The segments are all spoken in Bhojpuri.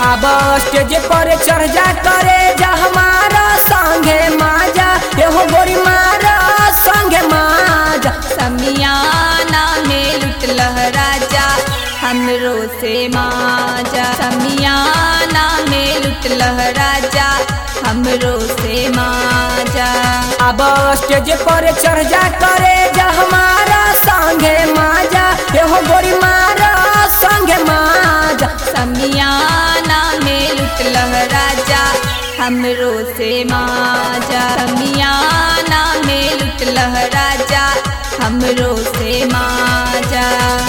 अब स्टेज पर चढ़ जा करे जा हमारा संगे माजा एहो गोरी मारा संगे माजा समियाना में लुट लहराजा हमरो से माजा समियाना में लुट लहराजा हमरो से माजा अब स्टेज पर चढ़ जा करे जा हमारा संगे माजा एहो गोरी मारा संगे माजा समियाना में लुट लहराजा हमरो से माजा समियाना में लुट लहराजा हमरो से माजा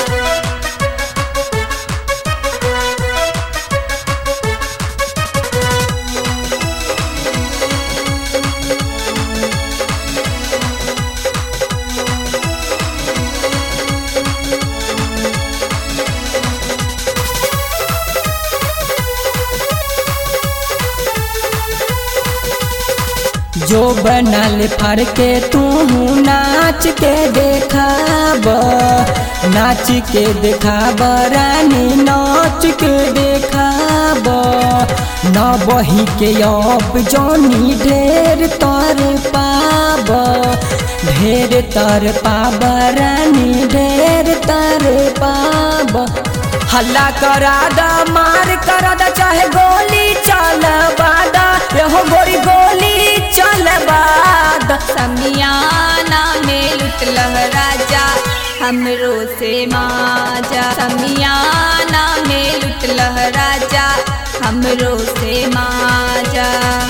जो बनल फर के तू नाच के देखाब नाच के देखाब रानी नाच के देखाब न बही के अब जोनी ढेर तर पाब ढेर तर पाब रानी ढेर तर पाब हल्ला करा दा मार करा दा चाहे गोली चलवा दा एहो गोरी गोली चलवा दा समियाना में लुट लहराजा हमरो से माजा समियाना में लुट लहराजा हमरो से माजा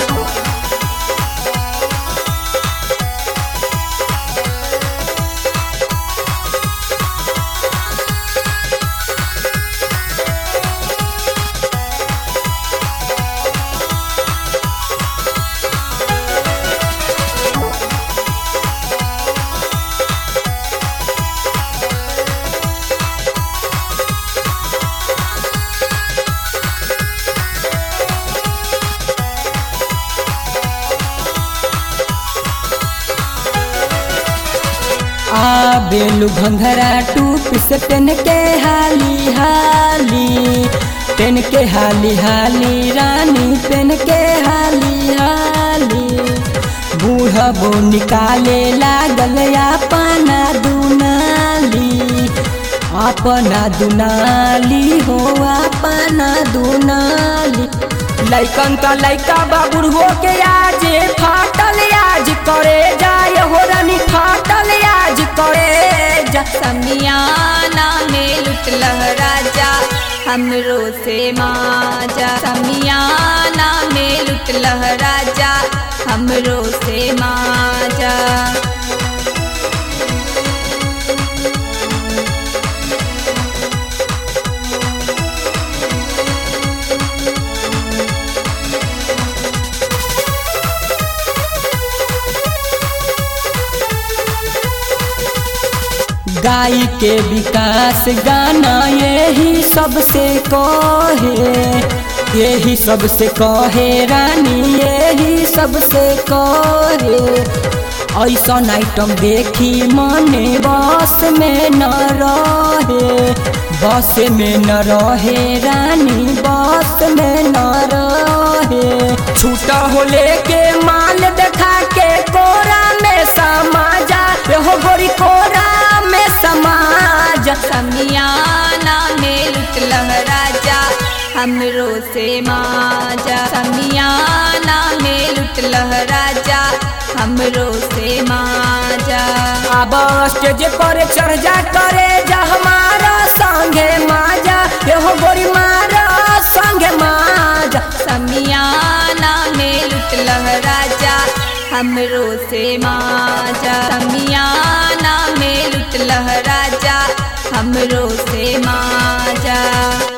आ बेलू घंघरा टूप से तेन के हाली हाली तेन के हाली हाली रानी तेन के हाली हाली बूढ़ा बो निकाले लागल अपना दुनाली अपना दुनाली हो अपना दुनाली लैकन त लैका बाबुर हो के आज फाटल आज करे जाय हो रानी फाटल आज करे जा समियाना में लुट लहराजा हमरो से माजा समियाना में लुट लहराजा हमरो से माजा गाय के विकास गाना यही सबसे कहे यही सबसे कहे रानी यही सबसे कहे ऐसा आइटम देखी मने बस में न रहे बस में न रहे रानी बस में न रहे छूटा हो लेके माल देखा के कोरा में समाजा हो गोरी कोरा में समाज समियाना में लुट लहराजा हमरो से माजा समियाना में लुट लहराजा हमरो से माजा अब स्टेज पर चढ़ जा करे जा हमारा संगे माजा एहो गोरी मारा संगे माजा समियाना में लुट लहराजा हमरो से माजा समियाना में लुट लहराजा हमरो से माजा